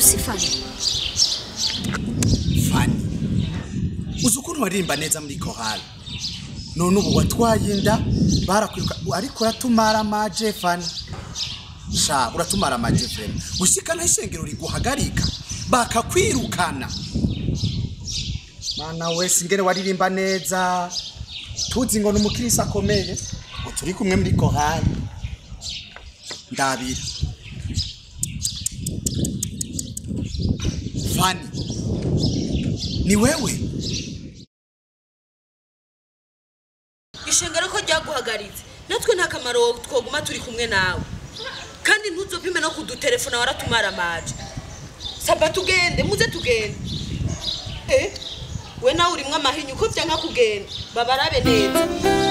usi fani fani uzi ukuntu waririmba neza muri korali none ubu watwaye inda barakwiruka ariko uratumara amaje fani sha uratumara amaje vrema gushikana ishengero riguhagarika bakakwirukana mana wese ingene waririmba neza tuzi ngo ni umukirisi akomeye ngo turi kumwe muri korali ndabira fani ni wewe ishengero ko ryaguhagaritse natwe nta kamaro twoguma turi kumwe nawe kandi ntuzopime no kudutelefona waratumara amaje saba tugende muze tugende eh we nawe urimwo amahinyu ko vyanka kugenda babarabe neza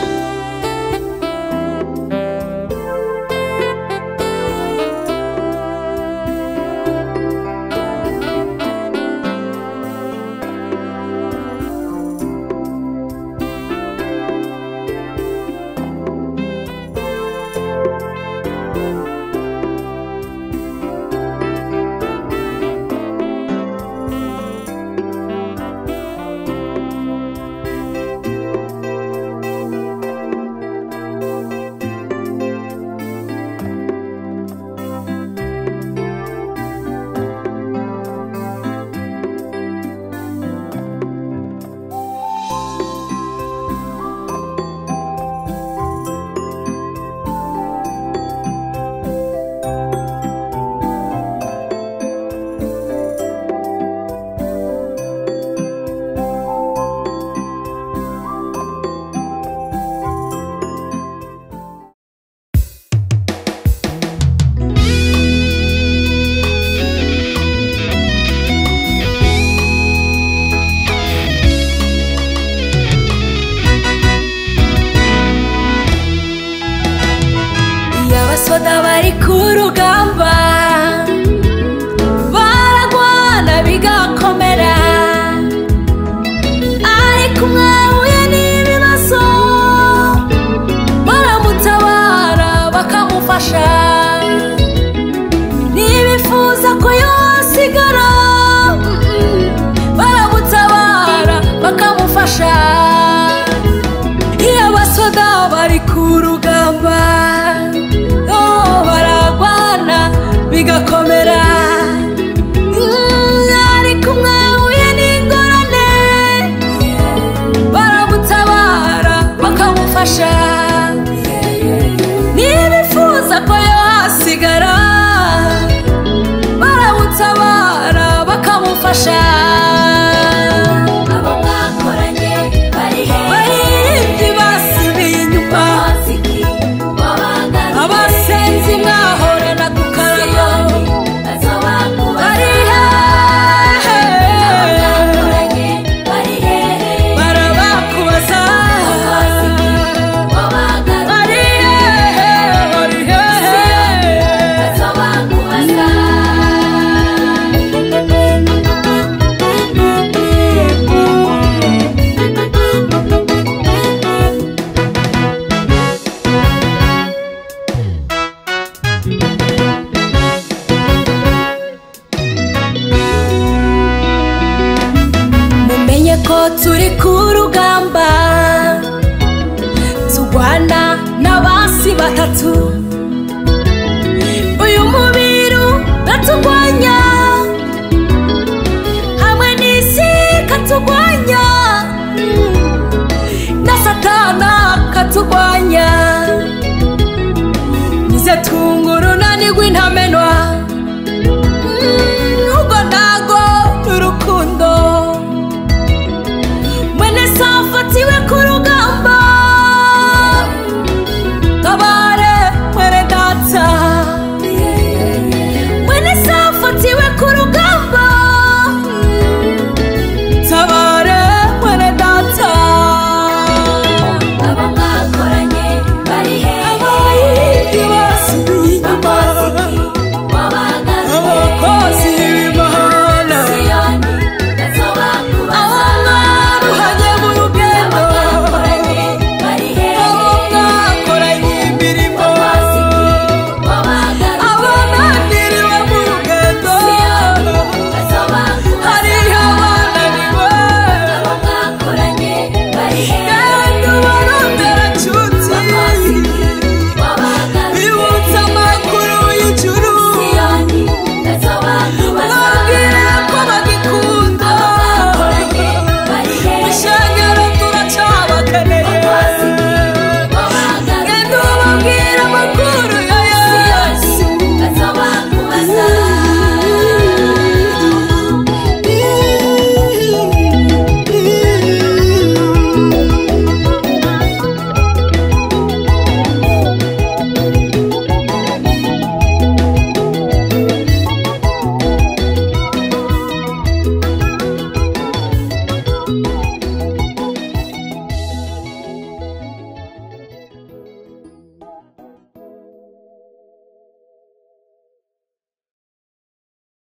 iyo abasoda bari ku rugamba baragwana bigakomera ariko mwahuye n'ibibazo baramutabara bakamufasha ntibifuza ko yosigara mm-mm, baramutabara bakamufasha iyo abasoda bari ku rugamba oh, baragwana bigakomera Mm, ariko mwahuye n'ingorane baramutabara bakamufasha ntibifuza ko yasigara baramutabara bakamufasha abo mwakoranye bari baririmbyi basubiye inyuma abasenzi mwahorana gukarama bari hehe barabakubaza bari hehe bari hehe mumenye ko turi ku rugamba turwana n'abasi batatu uyu mubiri uraturwanya hamwe n'isi katurwanya na satana katurwanya nize tungura unanirwa intamenwa